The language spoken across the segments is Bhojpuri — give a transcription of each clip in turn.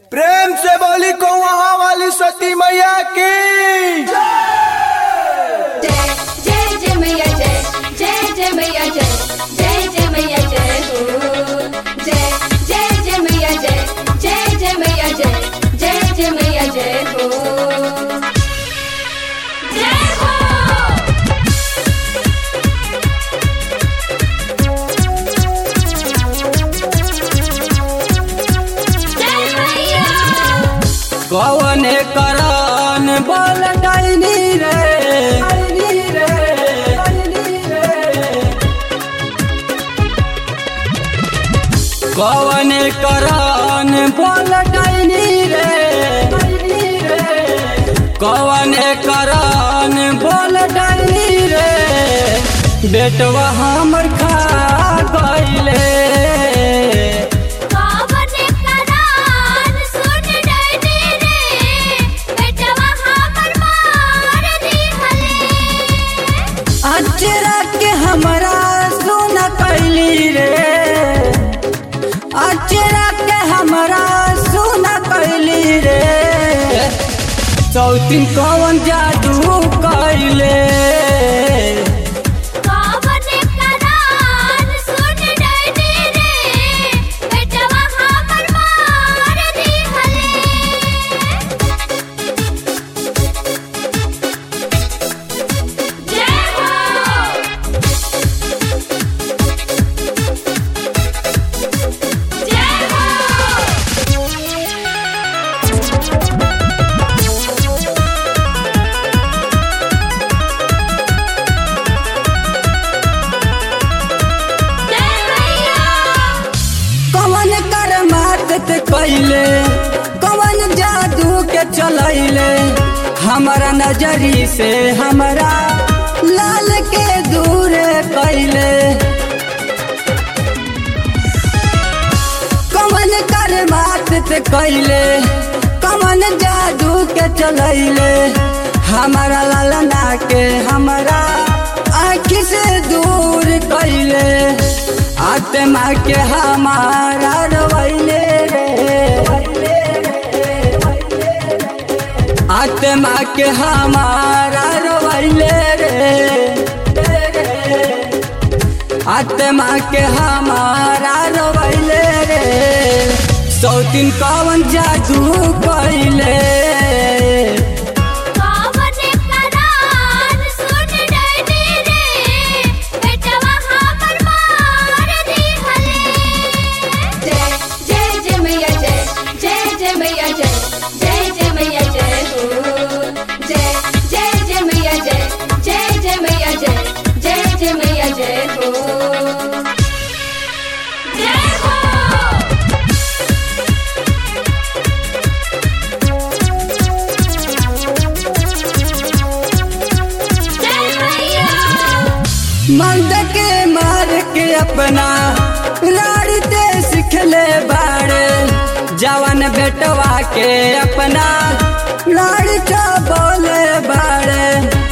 प्रेम से बोली को वहाँ वाली सती मैया की जय जय जय मैया जय जय जय मैया जय जय जय मैया जय हो जय जय जय मैया जय जय जय मैया जय जय जय मैया जय हो जय हो जय मैया कवने करन बोल डाइनी रे डाइनी रे डाइनी रे कवने करन बोल डाइनी रे डाइनी रे कवने करन बोल डाइनी रे बेटवा हमर खा गइले कावने करान सुन डैनी रे बेटवा हमर मार दिहले अचरा के हमरा सुन कैली रे अचरा के हमरा सुन कैली रे चौथिन कौन जादू कैले कावने करान सुन डैनी रे बेटवा हमर मार दिहले जय हो जय हो जय मैया कौन कर मात कैले कौन जादू के चलैले हमारा नजरी से हमरा लाल के दूर कैले कौन कर बात ते कैले कौन जादू के चलैले हमारा लालना के हमारा आँख से दूर कैले आत्मा के हमारा रवैले रे आत्मा के हमारा रवैले रे आत्मा के हमारा रवैले रे सौतीन कवन जादू कैले कावने करान सुन डैनी रे बेटवा हमर मार दिहले जय जय जय मैया जय जय जय मैया जय जय जय मैया जय हो जय जय जय मैया जय जय जय मैया जय जय जय मैया जय हो जय हो जय मैया मंद के मार के अपना लाड़ते सिखले बाड़े जवन बेटवा के अपना लाड़का बोले बाड़े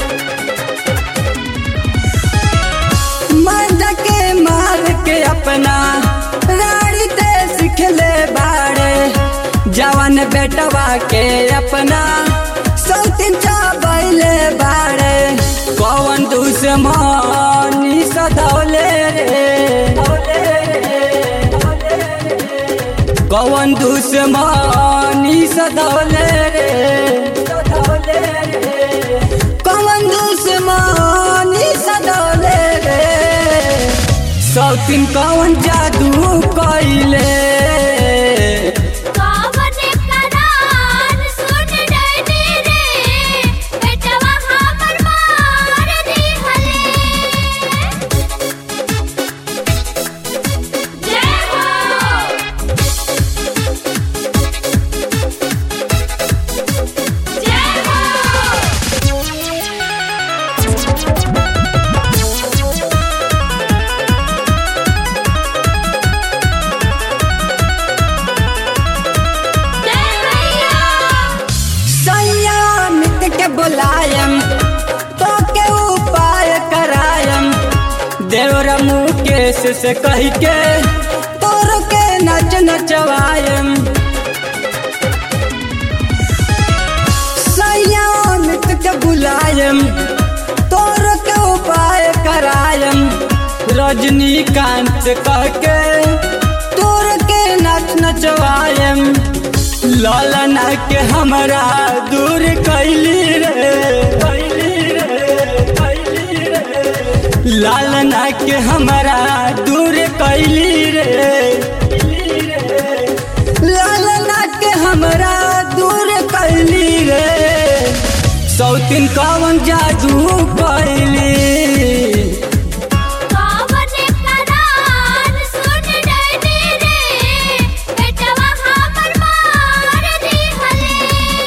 मर्द के मार के अपना लाड़ते सिखले बाड़े जवन बेटवा के अपना सौतिन चाबैले बाड़े कौन दुश्मनी सधौले रे कौन दुश्मनी सधौले रे कौन दुश्मनी सधौले रे सौतिन कौन जादू कैले कावने करान सुन डैनी रे बेटवा हमर मार दिहले जय हो जय हो जय मैया संयामित के बुलायम तो के उपाय करायम देवर मुकेश से कह के तोर के नच नचवायम रजनीकांत से कह के तोर के नाच नचवाएम लालना के हमरा दूर कैली रे कैली रे कैली रे लालना के हमरा दूर कैली रे लालना के हमरा दूर कैली रे सौतिन कवन जादू कैली कावन करान सुन डैडी रे बेटवा हमर मार दिहले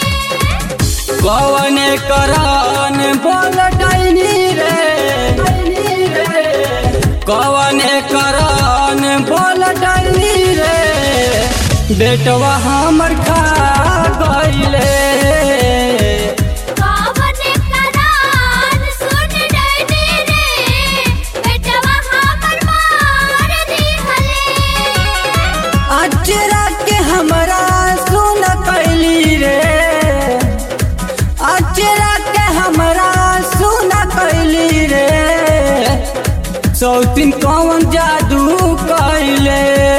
कवन करान बोल डैनी रे कवन करान बोल डैनी रे बेटवा हमर खा गईले कावन करान सुन डैडी रे बेटवा हमर मार दिहले अचरा के हमरा सुन कैली रे अचरा के हमरा सुन कैली रे सौतिन कौन जादू कैले